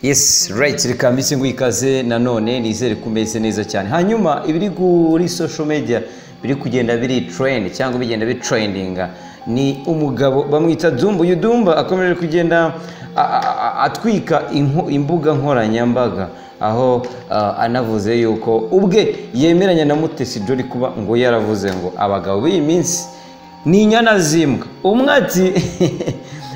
yes right reka mbese ngo ikaze nanone nizere ko umeze neza cyane hanyuma ibiri kuri social media biri kugenda biri trend cyangwa bigenda bitrendinga ni umugabo bamwita dumba uyu dumba akomeje kugenda a- a- a- atwika inko- imbuga nkoranyambaga aho ah, anavuze yuko ubwe yemeranya na mutesi jori kuba ngo yaravuze ngo abagabo b'iyi minsi ni inyana zimbwa umwe ati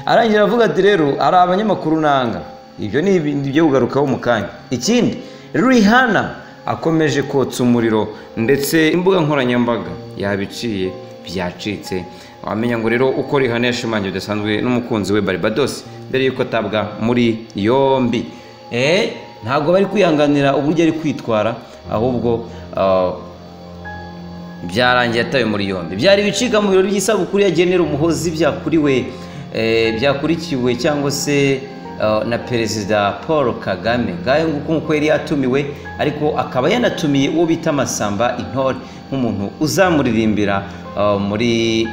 arangira avuga ati rero hari abanyamakuru nanga ibyo ni ibyo kugarukaho mu kanya ikindi rihana akomeje kotsa umuriro ndetse imbuga nkoranyambaga yabiciye byacitse wamenya ngo rero uko rihana yashimangiwe bidasanzwe n'umukunzi we baribadosi mbere y'uko atabwa muri yombi Eh, ntabwo bari kwihanganira uburyo ari kwitwara ahubwo ah, byarangiye atawe muri yombi byari ibicika mu birori by'isabukuru yagenera umuhozi byakuriwe eh, byakurikiwe cyangwa se eh, na perezida paul kagame ngahe nguko nk'uko yari yatumiwe ariko akaba yanatumiye uwo bita masamba intore nk'umuntu uzamuririmbira eh, muri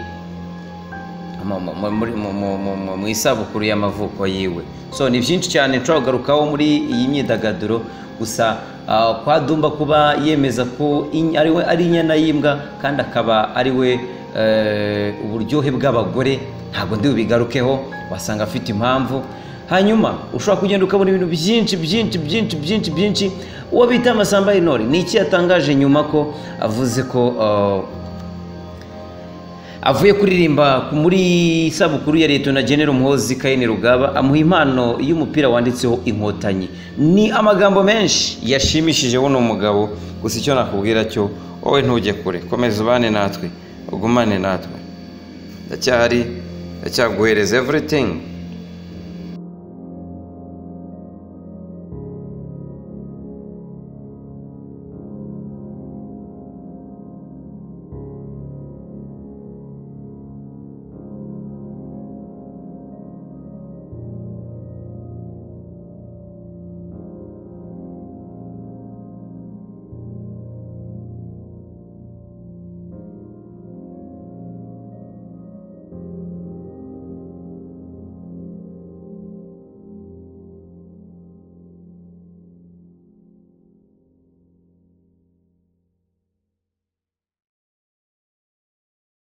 mu- mu- mu- muri- mu- mu- mu- mu- mu isabukuru y'amavuko yiwe so ni byinshi cyane nshobora kugarukaho muri iyi myidagaduro gusa ah, kwa dumba kuba yemeza ko in- ari we- ari inyana y'imbwa kandi akaba ari we eh, uburyohe bw'abagore ntabwo ndi bubigarukeho wasanga afite impamvu hanyuma ushobora kugenda ukabona ibintu byinshi byinshi byinshi byinshi byinshi uwo bita amasamba y'intore ni iki yatangaje nyuma ko avuze ko ah, avuye kuririmba ku- muri isabukuru ya leta na genero muhozi kayini rugaba amuha impano y'umupira wanditseho inkotanyi ni amagambo menshi yashimishije buno mugabo gusa icyo nakubwira cyo wowe ntujye kure komeza ubane natwe ugumane natwe ndacyahari ndacyaguhereza everything